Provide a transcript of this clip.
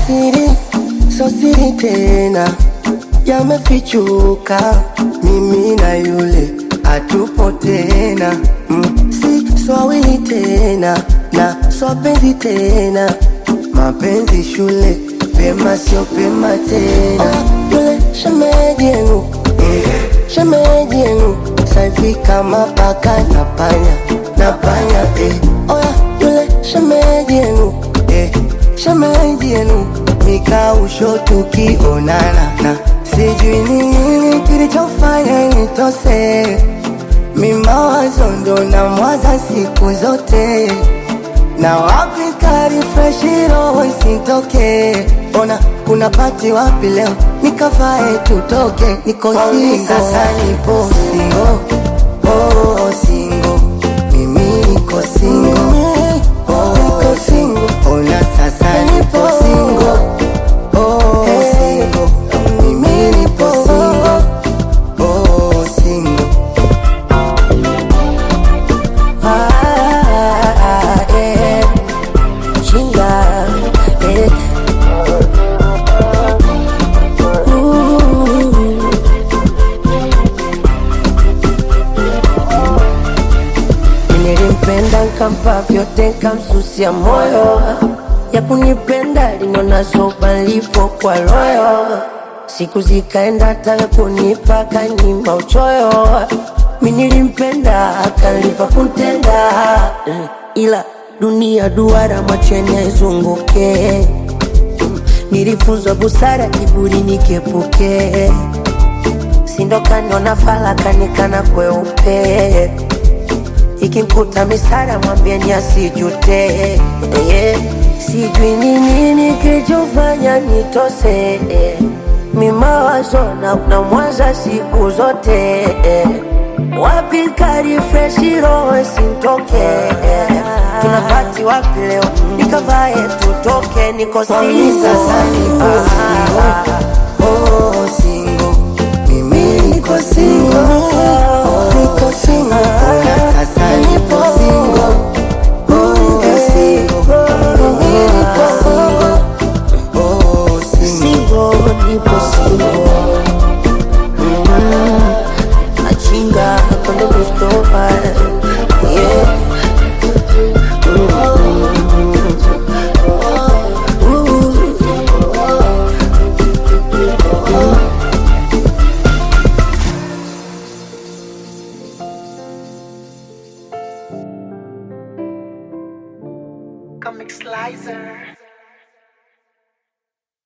siri so siri tena yamefichuka mimi na yule hatupo tena mm, si swawili tena na swapenzi tena mapenzi shule pema sio pema tena oh, yule shemeji yenu mm, shemeji yenu saivi kama paka na panya na panya eh. oya yule shemeji yenu eh, shemeji yenu mikausho tukionana na sijui ni nini kilichofanya nitose mimawazo ndo na mwaza siku zote na wapi karifreshiro isitoke ona kuna pati wapi leo nikavae tutoke niko singo sasa nipo singo oh, singo mimi niko singo oh, niko singo ona sasa nipo singo oh, singo mimi nipo singo oh, singo Ah, eh, chinga, eh. Ooh. Nilimpenda nkampa vyote nkamsusia moyo ya kunipenda linona soba lipo kwa royo siku zikaenda taka kunipa kanyima uchoyo mi nilimpenda akalipa kuntenda Eh, ila dunia duara mwacheni aizunguke nilifunzwa busara kiburi nikepuke sindokaniona falakanikana kweupe ikimkuta misara mwambieni asijute yeah. sijui ni nini kilichofanya nitose eh. mimawazo na, na mwaza siku zote eh. wapi karifreshi roho sintoke eh. tunapati wapi leo nikavae tutoke niko Kwani sasa nipo singo oh, singo mimi niko singo oh, niko singo ona sasa nipo singo oh, niko singo mimi niko singo oh, singo singo nipo singo Mm, achinga cuando me estopa yeah Comic Slicer.